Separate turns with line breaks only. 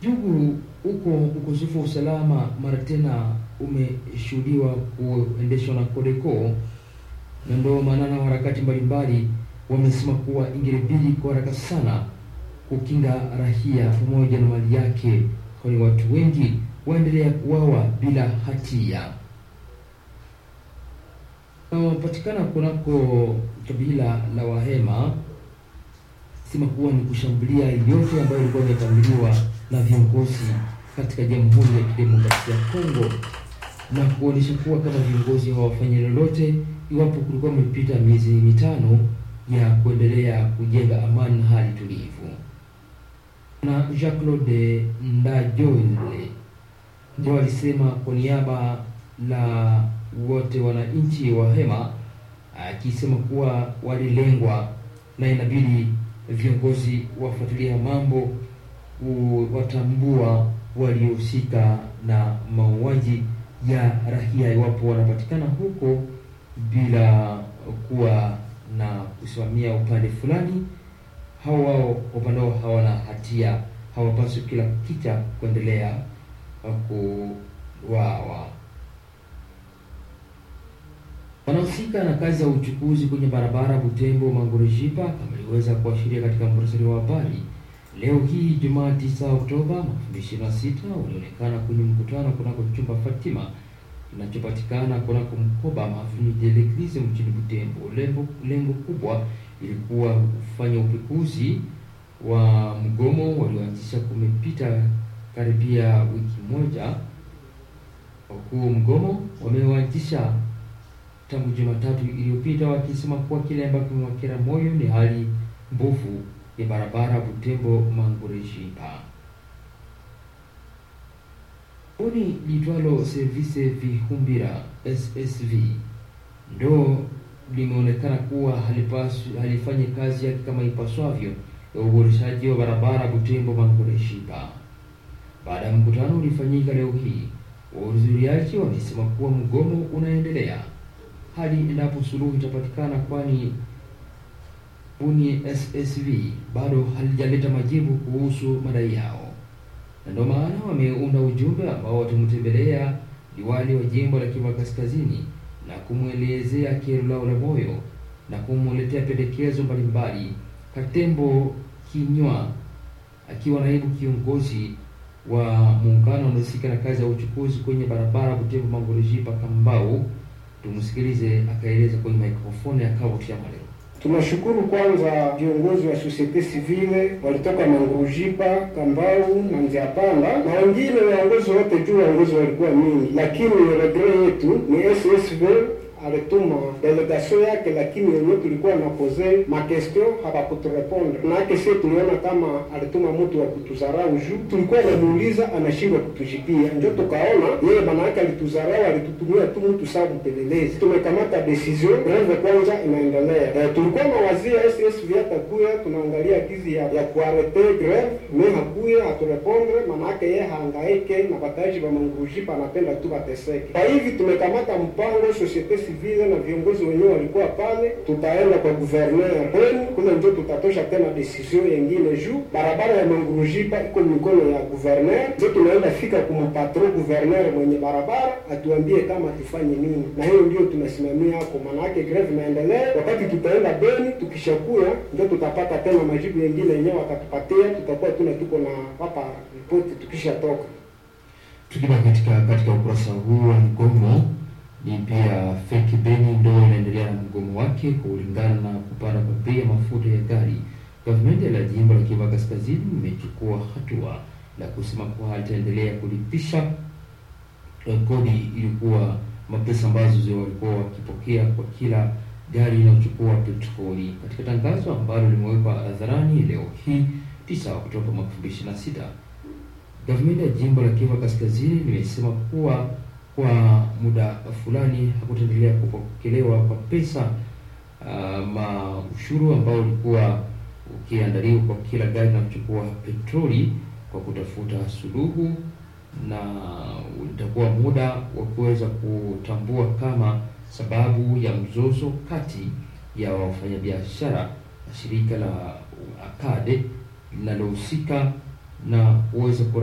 Jugu huko ukosefu wa usalama mara tena umeshuhudiwa kuendeshwa na Codeco, na ndio maana na harakati mbalimbali wamesema kuwa ingelibidi kwa haraka sana kukinga raia pamoja na mali yake, kwani watu wengi waendelea kuwawa bila hatia. Wanapatikana kunako kabila la Wahema sema kuwa ni kushambulia yote ambayo ilikuwa imepangiliwa na viongozi katika Jamhuri ya Kidemokrasia ya Kongo na kuonyesha kuwa kama viongozi hawafanyi lolote iwapo kulikuwa imepita miezi mitano ya kuendelea kujenga amani na hali tulivu. Na Jacques Claude Ndajole ndio alisema kwa niaba la wote wananchi wa Hema, akisema kuwa walilengwa na inabidi viongozi wafuatilia mambo watambua waliohusika na mauaji ya raia iwapo wanapatikana huko bila kuwa na kusimamia upande fulani, hao wao upande wao hawana hatia, hawapaswi kila kicha kuendelea kuwawa. Wanahusika na kazi ya uchukuzi kwenye barabara Butembo Mangurejipa, kama iliweza kuashiria katika muhtasari wa habari leo hii Jumaa 9 Oktoba 2026, ulionekana kwenye mkutano kunako chumba Fatima kinachopatikana kunako mkoba Avenue de l'Eglise mjini Butembo. Lengo, lengo kubwa ilikuwa kufanya upekuzi wa mgomo walioanzisha kumepita karibia wiki moja. Wakuu mgomo wameanzisha tangu Jumatatu iliyopita wakisema kuwa kile ambacho kimewakera moyo ni hali mbovu ya barabara Butembo Mangurejipa. Kundi liitwalo Service Vihumbira SSV ndo limeonekana kuwa halipaswi halifanye kazi yake kama ipaswavyo ya uboreshaji wa barabara Butembo Mangurejipa. Baada ya mkutano ulifanyika leo hii, wahudhuriaji wamesema kuwa mgomo unaendelea hadi endapo suluhu itapatikana, kwani buni SSV bado halijaleta majibu kuhusu madai yao, na ndio maana wameunda ujumbe ambao watamtembelea liwali wa jimbo la Kivu Kaskazini na kumwelezea kero lao la moyo na kumwletea pendekezo mbalimbali. Katembo Kinywa akiwa naibu kiongozi wa muungano unaohusika na kazi ya uchukuzi kwenye barabara Butembo Mangurejipa Kambau, tumsikilize akaeleza kwenye mikrofoni ya Kavuti ya Malero.
Tunashukuru kwanza viongozi wa societe civile walitoka Mangurujipa, Kambau na Nziapanda na wengine waongozi wote juu waongozi walikuwa mingi, lakini regret yetu ni SSV alituma delegation yake, lakini wenyewe tulikuwa na pose ma question habakuturepondre. Manake sie tuliona kama alituma mtu wa kutuzarau juu tulikuwa namuuliza anashindwa kutujibia, njo tukaona yeye manake alituzarau, alitutumia tu mtu saa mpelelezi. Tumekamata decision, greve kwanza inaendelea. E, tulikuwa na wazia SSV atakuya, tunaangalia gizi ya, ya kuarete greve me hakuya haturepondre, manake yeye haangaike na bataji ba Mangurujipa, anapenda tu bateseke. Kwa hivi tumekamata mpango societe vile na viongozi wenyewe walikuwa pale, tutaenda kwa gouverneur wenu kule, ndio tutatosha tena decision yengine juu barabara ya Mangurujipa iko mikono ya gouverneur, ndio tunaenda fika kumpatro gouverneur mwenye barabara atuambie kama tufanye nini, na hiyo ndio tunasimamia hapo. Maana yake greve inaendelea, wakati tutaenda Beni, tukishakuya ndio tutapata tena majibu yengine yenyewe wakatupatia, tutakuwa tuna tuko na hapa ripoti tukishatoka.
Tukibaki katika katika ukurasa huu wa mgomo ni pia feki Beni ndo inaendelea na mgomo wake kulingana na kupanda kwa bei ya mafuta ya gari. Gavumenti la jimbo la Kivu Kaskazini imechukua hatua la kusema kuwa halitaendelea kulipisha kodi ilikuwa mapesa ambazo walikuwa wakipokea kwa kila gari inayochukua petroli. Katika tangazo ambalo limewekwa hadharani leo hii 9 Oktoba mwaka 2026, gavumenti ya jimbo la Kivu Kaskazini limesema kuwa kwa muda fulani hakutaendelea kupokelewa kwa pesa uh, ma ushuru ambao ulikuwa ukiandaliwa kwa kila gari na kuchukua petroli kwa kutafuta suluhu, na itakuwa muda wa kuweza kutambua kama sababu ya mzozo kati ya wafanyabiashara na shirika la ACADE linalohusika na kuweza